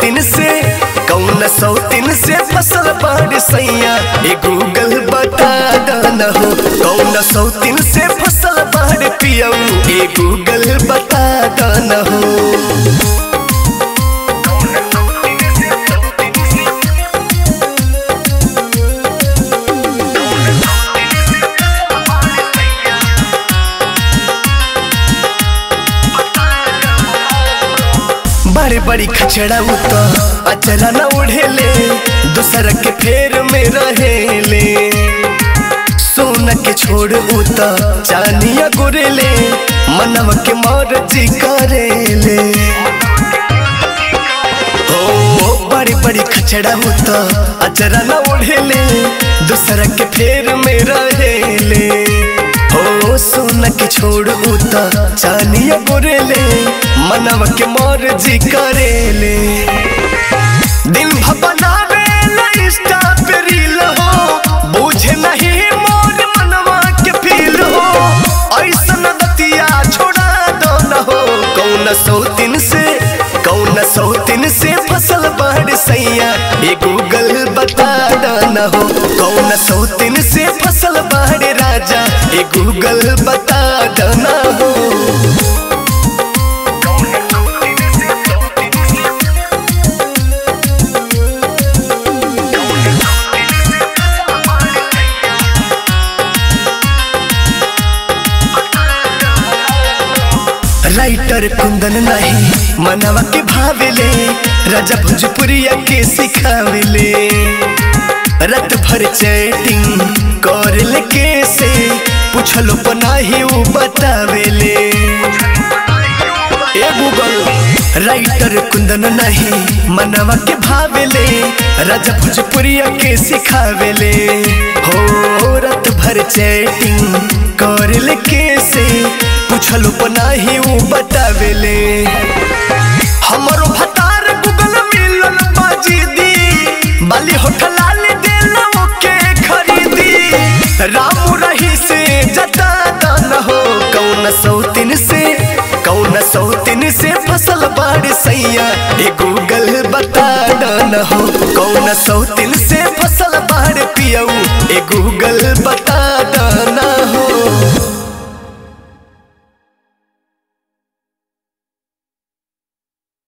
सौतीन से कौन सौतीन से फसल बाड़ सैया ए गूगल बता दन हो कौन सौतीन से फसल बाड़ पियऊ ए गूगल बता दन हो बड़े बड़ी खचड़ा उत अचरा न उड़ेले दूसर के फेर में रहेले सोना के छोड़ उत चानिया गुरेले मनव के मौरजी करेले ओ बड़ी बड़ी खचड़ा उत अचरा न उड़ेले दूसर के फेर में रहेले ओ सोना के छोड़ उता चानिया गोरेले मनव के मौरजी करेले दिन भपनावे इंस्टा पे रील हो बुझे नहीं मोर मनवा के फील हो ऐसन दतिया छोड़ा दो न हो कौन सौतीन से कौन सौतीन से फसल बाढ़ सैया ये गूगल बता न हो कौन सौतीन से फसल बाढ़ राजा ये गूगल बता न हो राइटर कुंदन नहीं मनवा के भावेले राजा भोजपुरिया के सिखावेले रत भर चैटिंग कर ले कैसे पूछलो पनाही उ बतावेले ए गूगल राइटर कुंदन नहीं मनवा के भावेले राजा भोजपुरिया के सिखावेले हो रत भर चैटिंग कर ले कैसे पूछलो पनाही उ बतावेले हमरो भतार गूगल मिलल बाजी दी बाली होटल ले देला ओके खरीदी रामू रही से जता न हो कौन सौतीन से कौन सौतीन से फसल बाड़ सैया ए गूगल बता न हो कौन सौतीन से फसल बाड़ पियऊ ए गूगल बता